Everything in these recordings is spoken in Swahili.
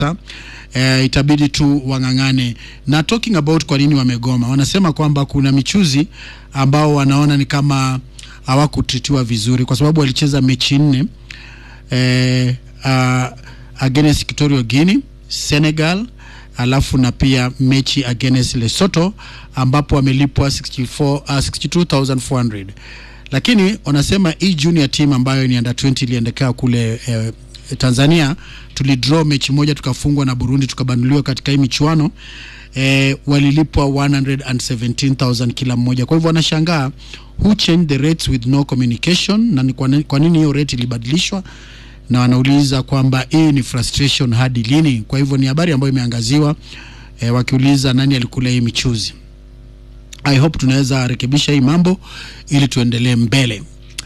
eh, itabidi tu wang'ang'ane. Na talking about kwa nini wamegoma, wanasema kwamba kuna michuzi ambao wanaona ni kama hawakutritiwa vizuri, kwa sababu walicheza mechi nne eh, uh, against Equatorial Guinea, Senegal alafu na pia mechi against Lesotho ambapo wamelipwa 64, uh, 62400 lakini wanasema hii junior team ambayo ni under 20 iliendekea kule eh, Tanzania tulidraw mechi moja tukafungwa na Burundi tukabanuliwa katika hii michuano eh, walilipwa 117000 kila mmoja. Kwa hivyo wanashangaa who changed the rates with no communication, na ni kwa ni- kwa nini hiyo rate ilibadilishwa, na wanauliza kwamba hii ni frustration hadi lini? Kwa hivyo ni habari ambayo imeangaziwa eh, wakiuliza nani alikula hii michuzi. I hope tunaweza rekebisha hii mambo ili tuendelee mbele.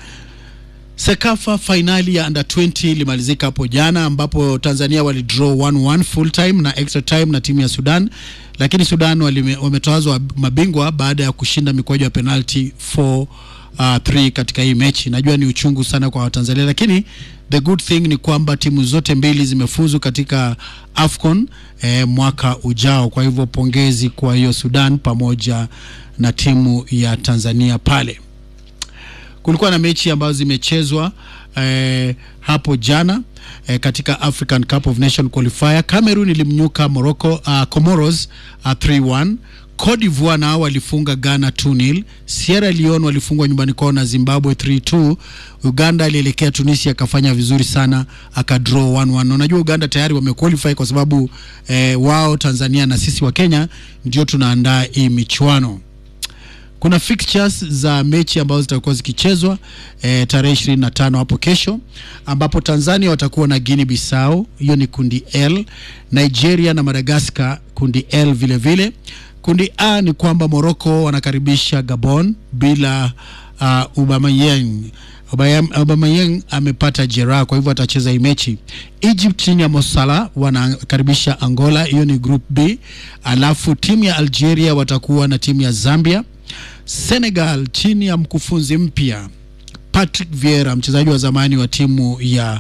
Sekafa fainali ya under 20 ilimalizika hapo jana ambapo Tanzania walidraw 1-1 full time na extra time na timu ya Sudan, lakini Sudan walime- wametawazwa mabingwa baada ya kushinda mikwaju ya penalty 4 uh, 3 katika hii mechi. Najua ni uchungu sana kwa Watanzania, lakini the good thing ni kwamba timu zote mbili zimefuzu katika AFCON eh, mwaka ujao. Kwa hivyo pongezi kwa hiyo Sudan pamoja na timu ya Tanzania pale kulikuwa na mechi ambazo zimechezwa eh, hapo jana eh, katika African Cup of Nation qualifier. Cameroon ilimnyuka Morocco, uh, Comoros uh, 3-1. Cote d'Ivoire nao walifunga Ghana 2-0. Sierra Leone walifungwa nyumbani kwao na Zimbabwe 3-2. Uganda alielekea Tunisia akafanya vizuri sana akadraw 1-1. Na Unajua Uganda tayari wamequalify kwa sababu eh, wao Tanzania na sisi wa Kenya ndio tunaandaa hii michuano kuna fixtures za mechi ambazo zitakuwa zikichezwa eh, tarehe ishirini na tano hapo kesho, ambapo Tanzania watakuwa na Guinea Bissau, hiyo ni kundi L. Nigeria na Madagascar kundi L vile vile. Kundi A ni kwamba Morocco wanakaribisha Gabon bila uh, Aubameyang. Aubameyang Aubameyang amepata jeraha, kwa hivyo atacheza hii mechi. Egypt chini ya Mosala wanakaribisha Angola, hiyo ni group B. Alafu timu ya Algeria watakuwa na timu ya Zambia. Senegal chini ya mkufunzi mpya Patrick Vieira, mchezaji wa zamani wa timu ya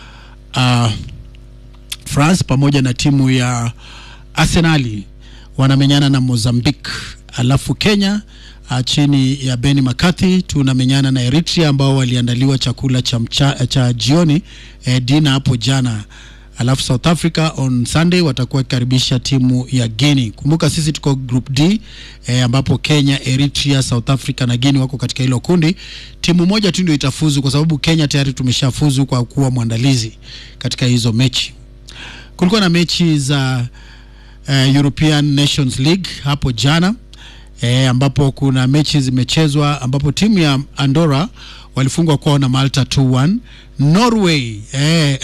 uh, France pamoja na timu ya Arsenali wanamenyana na Mozambique. Alafu Kenya uh, chini ya Benny McCarthy tunamenyana na Eritrea ambao waliandaliwa chakula cha, mcha, cha jioni eh, dina hapo jana. Alafu South Africa on Sunday watakuwa wakikaribisha timu ya Guinea. Kumbuka sisi tuko group D eh, ambapo Kenya, Eritrea, South Africa na Guinea wako katika hilo kundi. Timu moja tu ndio itafuzu kwa sababu Kenya tayari tumeshafuzu kwa kuwa mwandalizi katika hizo mechi. Kulikuwa na mechi za uh, European Nations League hapo jana e, ambapo kuna mechi zimechezwa ambapo timu ya Andorra walifungwa kwao na Malta 2-1. Norway eh,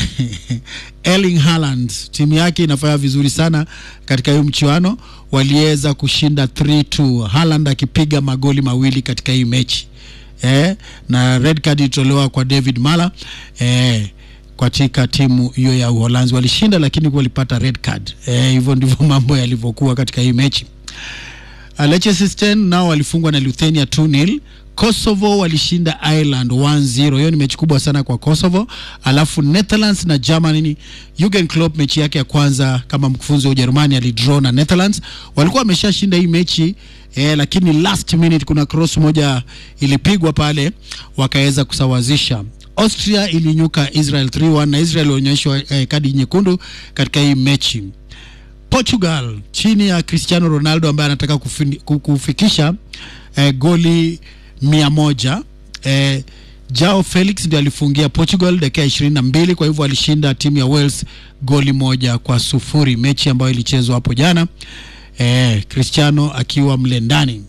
Erling Haaland timu yake inafanya vizuri sana katika hiyo mchuano, waliweza kushinda 3-2, Haaland akipiga magoli mawili katika hii mechi eh, na red card ilitolewa kwa David Mala eh, katika timu hiyo ya Uholanzi walishinda, lakini walipata red card eh, hivyo ndivyo mambo yalivyokuwa katika hii mechi. Uh, Liechtenstein nao walifungwa na Lithuania 2-0. Kosovo walishinda Ireland 1-0. Hiyo ni mechi kubwa sana kwa Kosovo. Alafu Netherlands na Germany, Jurgen Klopp mechi yake ya kwanza kama mkufunzi wa Ujerumani alidraw na Netherlands. Walikuwa wameshashinda hii mechi eh, lakini last minute kuna cross moja ilipigwa pale wakaweza kusawazisha. Austria ilinyuka Israel 3-1 na Israel walionyeshwa eh, kadi nyekundu katika hii mechi. Portugal chini ya Cristiano Ronaldo ambaye anataka kufini- ku- kufikisha eh, goli mia moja eh, Jao Felix ndiye alifungia Portugal dakika ya ishirini na mbili. Kwa hivyo alishinda timu ya Wales goli moja kwa sufuri, mechi ambayo ilichezwa hapo jana eh, Cristiano akiwa mle ndani.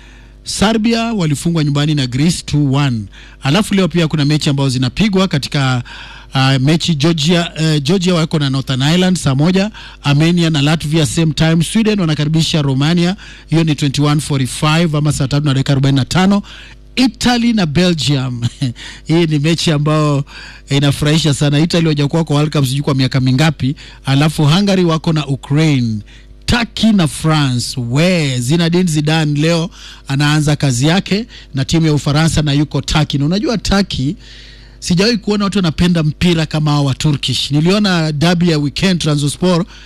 Serbia walifungwa nyumbani na Greece 2-1. Alafu leo pia kuna mechi ambazo zinapigwa katika uh, mechi Georgia, uh, Georgia wako na Northern Ireland saa moja, Armenia na Latvia same time, Sweden wanakaribisha Romania, hiyo ni 21:45 ama saa tatu na dakika 45. Italy na Belgium hii ni mechi ambayo inafurahisha sana. Italy hawajakuwa kwa World Cup sijui kwa miaka mingapi. Alafu Hungary wako na Ukraine Turkey na France. We Zinedine Zidane leo anaanza kazi yake na timu ya Ufaransa na yuko Turkey, na unajua Turkey sijawahi kuona watu wanapenda mpira kama hao wa Turkish. Niliona dabi ya weekend Trabzonspor